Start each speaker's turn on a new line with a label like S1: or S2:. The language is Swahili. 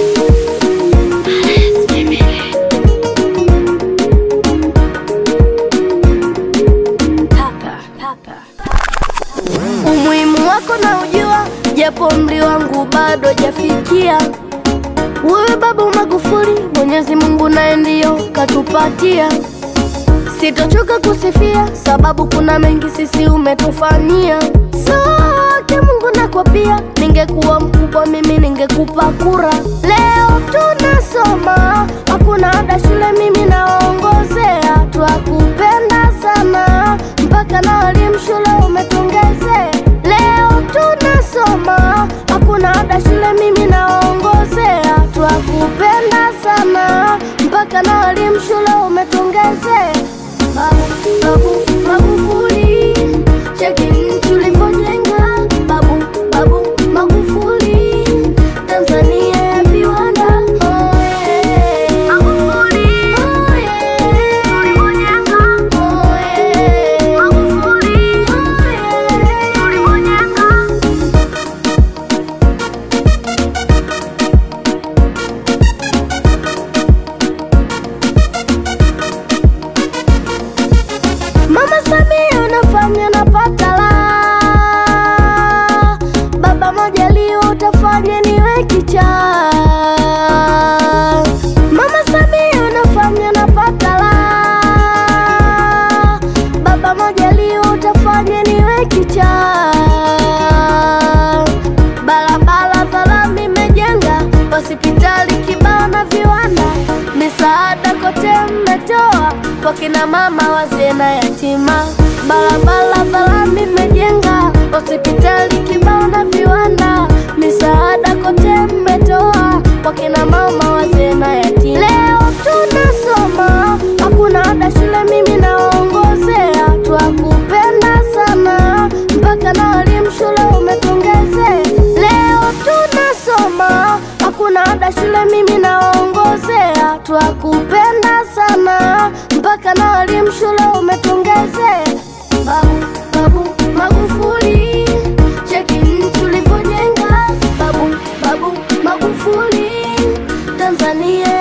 S1: Umuhimu wako na ujua, japo umri wangu bado jafikia. Wewe Baba Magufuli, Mwenyezi Mungu naye ndiyo katupatia. Sitochoka kusifia, sababu kuna mengi sisi umetufanyia. Sote Mungu nakwapia, ningekuwa mkubwa mimi ningekupa kura. Leo tunasoma, hakuna ada shule, mimi nawaongozea. Twakupenda sana, mpaka na walimu shule umetongezea. Leo tunasoma, hakuna ada shule, mimi nawaongozea. Twakupenda sana, mpaka na walimu shule umetongezea. Babu, babu, Magufuli, cheki nchi ulivyojenga. Babu, babu, Magufuli, Tanzania ya viwanda. Oye, Magufuli, oye, ulivyojenga. Oye, Magufuli, oye, ulivyojenga. Mama Samia unafanya napata la Baba Majaliwa utafanya niwe kichaa Mama Samia unafanya napata la Baba Majaliwa utafanya niwe kichaa Barabara za lami imejenga, hospitali kibao na viwanda, misaada kote mmetoa kwa kina mama, wazee na yatima. Barabara za lami imejenga, hospitali kibao na viwanda, misaada kote mmetoa kwa kina mama, wazee na yatima. Leo tunasoma, hakuna ada shule, mimi nawaongozea. Twakupenda sana, mpaka na walimu shule umetongezea. Leo tunasoma, hakuna ada shule, mimi nawaongozea. Twakupenda sana, mpaka na walimu shule umetongezea. Babu, babu, Magufuli, cheki nchi ulivyojenga. Babu, babu, Magufuli, Tanzania